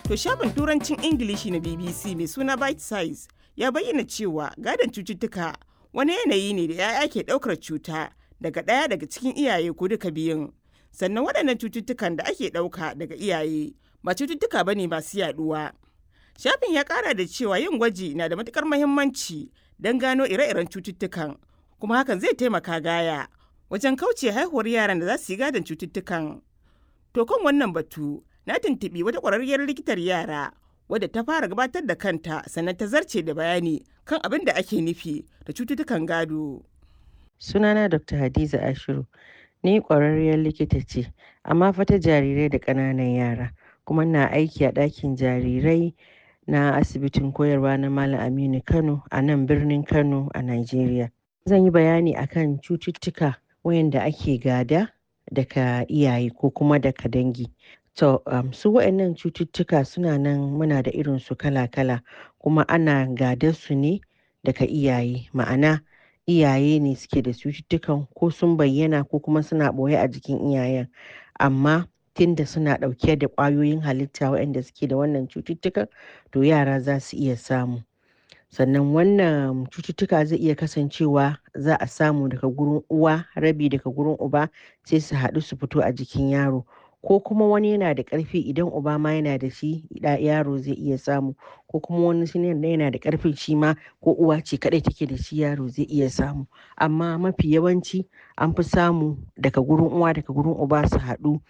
To shafin turancin Ingilishi na BBC mai suna Bite Size ya bayyana cewa gadon cututtuka wani yanayi ne da 'ya'ya ke ɗaukar cuta daga ɗaya daga cikin iyaye ko duka biyun. Sannan waɗannan cututtukan da ake ɗauka daga iyaye ba cututtuka bane masu yaɗuwa. Shafin ya ƙara da cewa yin gwaji na da matuƙar muhimmanci don gano ire-iren cututtukan kuma hakan zai taimaka gaya wajen kauce haihuwar yaran da za su yi gadon cututtukan. To kan wannan batu na tuntuɓi wata ƙwararriyar likitar yara wadda ta fara gabatar da kanta sannan ta zarce da bayani kan abin da ake nufi da cututtukan gado. Sunana Dr. Hadiza Ashiru. Ni ƙwararriyar likita ce, amma fa ta jarirai da ƙananan yara, kuma na aiki a ɗakin jarirai na asibitin koyarwa na Malam Aminu Kano a nan birnin Kano a Najeriya. Zan yi bayani akan cututtuka wayanda ake gada daga iyaye ko kuma daga dangi. To, um, su waɗannan cututtuka suna nan muna da irin su kala-kala kuma ana gadar su ne daga iyaye ma'ana iyaye ne suke da cututtukan ko sun bayyana ko kuma suna ɓoye a jikin iyayen amma tunda suna ɗauke da ƙwayoyin halitta waɗanda suke da wannan cututtukan to yara za su iya samu sannan wannan cututtuka zai iya kasancewa za a samu daga gurin uwa rabi daga gurin uba sai su haɗu su fito a jikin yaro ko kuma wani yana da ƙarfi idan uba ma yana da shi yaro zai iya samu ko kuma wani yana da ƙarfin shi ma ko uwa ce kaɗai take da shi yaro zai iya samu amma mafi yawanci an fi samu daga gurin uwa daga gurin uba su haɗu